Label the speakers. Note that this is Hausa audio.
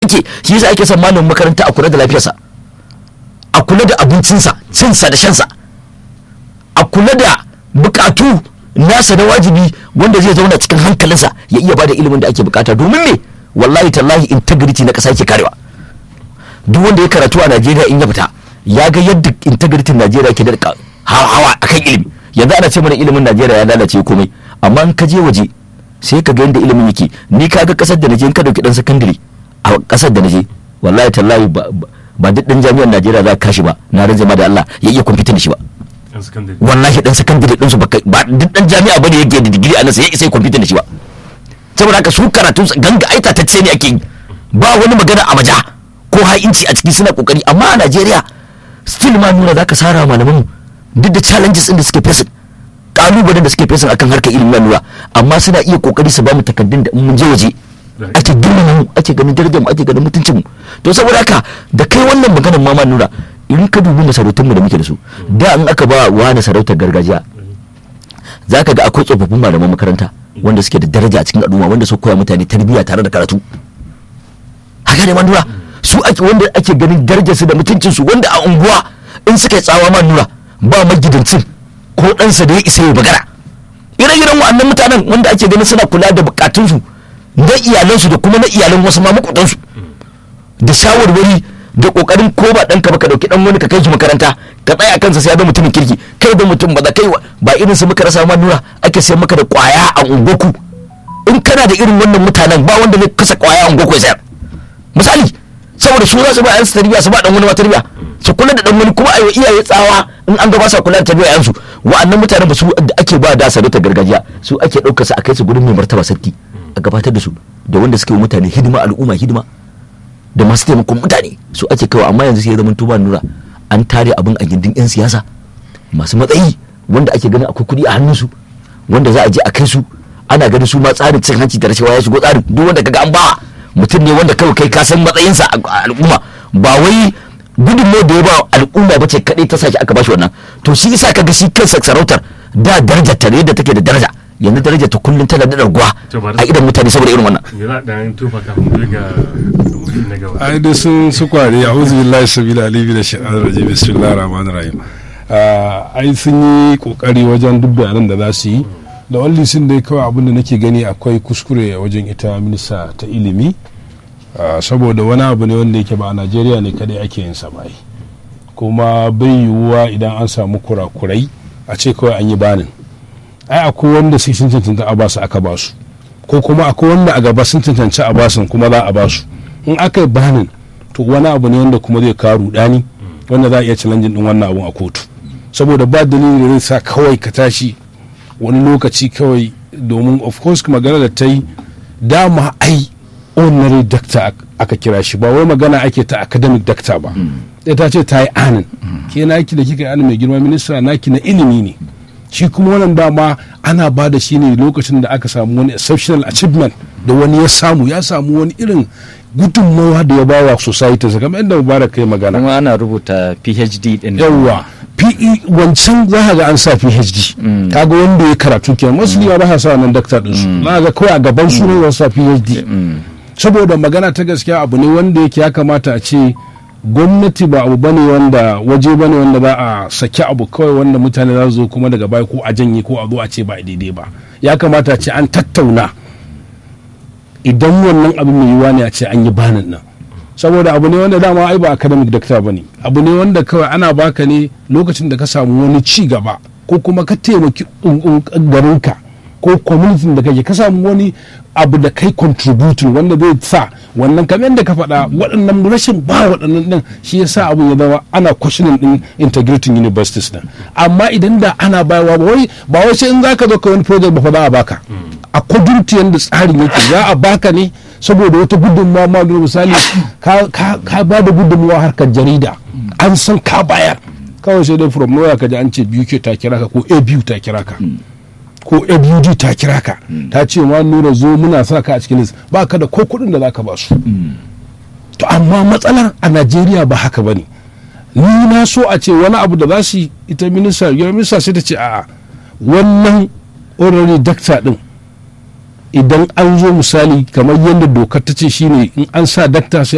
Speaker 1: yake shi yasa ake son malamin makaranta a kula da lafiyarsa a kula da abincinsa cinsa da shansa a kula da bukatu nasa na wajibi wanda zai zauna cikin hankalinsa ya iya bada ilimin da ake bukata domin me wallahi tallahi integrity na kasa yake karewa duk wanda ya karatu a Najeriya in ya fita ya ga yadda integrity Najeriya ke da hawa akan ilimi yanzu ana ce mana ilimin Najeriya ya lalace komai amma in ka je waje sai ka ga yadda ilimin yake ni ka ga kasar da naje in ka dauki dan sakandare a kasar da naje wallahi tallahi ba ba duk dan jami'ar Najeriya za ka kashi ba na rage ma da Allah ya iya kwamfuta da shi ba wallahi dan sakandare din su ba duk dan jami'a bane yake da digiri a nan sai ya isa kwamfuta da shi ba saboda haka su karatun ganga aita ta ce ne ake yi ba wani magana a maja ko ha'inci a ciki suna kokari amma a Najeriya still ma nuna zaka sara malaman duk da challenges din da suke facing kalubalen da suke facing akan harkar ilimin nura amma suna iya kokari su ba mu takaddun da in mun je waje ake girmama mu ake ganin darajar mu ake ganin mutuncin mu to saboda haka da kai wannan maganar mama nura in ka dubi masarautun mu da muke da su da in aka ba wani sarautar gargajiya zaka ga akwai tsofaffin malaman makaranta wanda suke da daraja a cikin al'umma wanda su koya mutane tarbiyya tare da karatu haka ne nura su ake wanda ake ganin darajar su da mutuncin su wanda a unguwa in suka yi tsawa ma nura ba magidancin ko ɗansa da ya isa ya bagara ire-iren wa'annan mutanen wanda ake ganin suna kula da bukatunsu na iyalansu da kuma na iyalan wasu ma makudansu da shawarwari da kokarin ko ba ɗanka ba ka ɗauki ɗan wani ka kai shi makaranta ka tsaya kansa sai ya ga mutumin kirki kai da mutum ba da kai ba irin su muka rasa ma nura ake sayar maka da kwaya a ungoku in kana da irin wannan mutanen ba wanda zai kasa kwaya a ungoku ya sayar misali saboda su za su ba yansu tarbiyya su ba dan wani ma tarbiyya su kula da dan wani kuma ayo iyaye tsawa in an ga ba sa kula da tarbiyya yansu wa'annan mutanen ba su da ake ba da sarauta gargajiya su ake ɗaukar su a kai su gurin mai martaba sarki a gabatar da su da wanda suke mutane hidima al'umma hidima da masu taimakon mutane su ake kawo amma yanzu sai ya zama tuba nura an tare abin a gindin yan siyasa masu matsayi wanda ake ganin akwai kuɗi a hannunsu wanda za a je a kai su ana ganin su ma tsarin cin hanci da rashawa ya shigo tsarin duk wanda kaga an ba mutum ne wanda kawai kai ka san matsayinsa a al'umma ba wai gudunmawar da ya ba al'umma ba ce kaɗai ta sake aka bashi wannan to shi yasa kaga shi kansa sarautar da darajar ta yadda take da daraja yanzu daraja ta kullum tana da raguwa a idan mutane saboda irin wannan
Speaker 2: yana dan tufa kafin ga na gaba
Speaker 3: ai da sun su kware a'udhu billahi sabila alibi da shaitanir rajim bismillahir rahmanir rahim ai sun yi kokari wajen duk bayanan da za su yi da walli sun dai kawai abin da nake gani akwai kuskure wajen ita minista ta ilimi saboda wani abu ne wanda yake ba a najeriya ne kadai ake yin bai kuma bai yiwuwa idan an samu kurakurai a ce kawai an yi banin ai akwai wanda sai sun cancanta a basu aka basu ko kuma akwai wanda a gaba sun cancanci a basun kuma za a basu in aka yi banin to wani abu ne wanda kuma zai kawo rudani wanda za a iya challenge din wannan abun a kotu saboda ba dalili da zai sa kawai ka tashi wani lokaci kawai domin of course magana da ta yi dama ai ordinary doctor aka kira shi ba wai magana ake ta academic doctor ba sai ta ce ta yi anin ke naki da kika yi anin mai girma minista naki na ilimi ne shi kuma wannan dama ana ba da shi ne lokacin da aka samu wani exceptional achievement da wani ya samu ya samu wani irin gudunmawa da ya bawa society kamar yadda mubarak kai magana
Speaker 4: kuma ana rubuta phd din
Speaker 3: yawwa PE wancan za ka ga an sa PhD kaga wanda ya karatu kenan mostly ba sa sa wannan doctor din su za ga kawai a gaban su ne za sa PhD saboda magana ta gaskiya abu ne wanda yake ya kamata a ce gwamnati ba abu bane wanda waje bane wanda za a saki abu kawai wanda mutane za su zo kuma daga baya ko a janye ko a zo a ce ba daidai ba ya kamata a ce an tattauna idan wannan abu mai yiwuwa ne a ce an yi banin nan saboda abu ne wanda dama ai ba academic doctor ba ne abu ne wanda kawai ana baka ne lokacin da ka samu wani ci gaba ko kuma ka taimaki garinka ko community da kake ka samu wani abu da kai contributing wanda zai sa wannan kamar yadda ka faɗa waɗannan rashin ba waɗannan ɗin shi ya sa abu ya zama ana questioning ɗin integrating universities ɗin amma idan da ana bayarwa ba wai ba wai sai in zaka zo ka wani project ba fa za a baka a kudurti yadda tsarin yake za a baka ne saboda wata gudunmawa ma da misali ka ba da gudunmawa harkar jarida an san ka bayar kawai sai dai from nowhere ka ji an ce biyu ke ta kira ka ko a biyu ta kira ka ko abud ta kira ka ta ce ma nura zo muna sa ka a cikin list ba ka da ko kuɗin da za ka ba su to amma matsalar a najeriya ba haka ba ne ni na so a ce wani abu da za su yi ita minista minista sai ta ce a'a wannan already dakta din idan an zo misali kamar yadda dokar ta ce shine in an sa dakta sai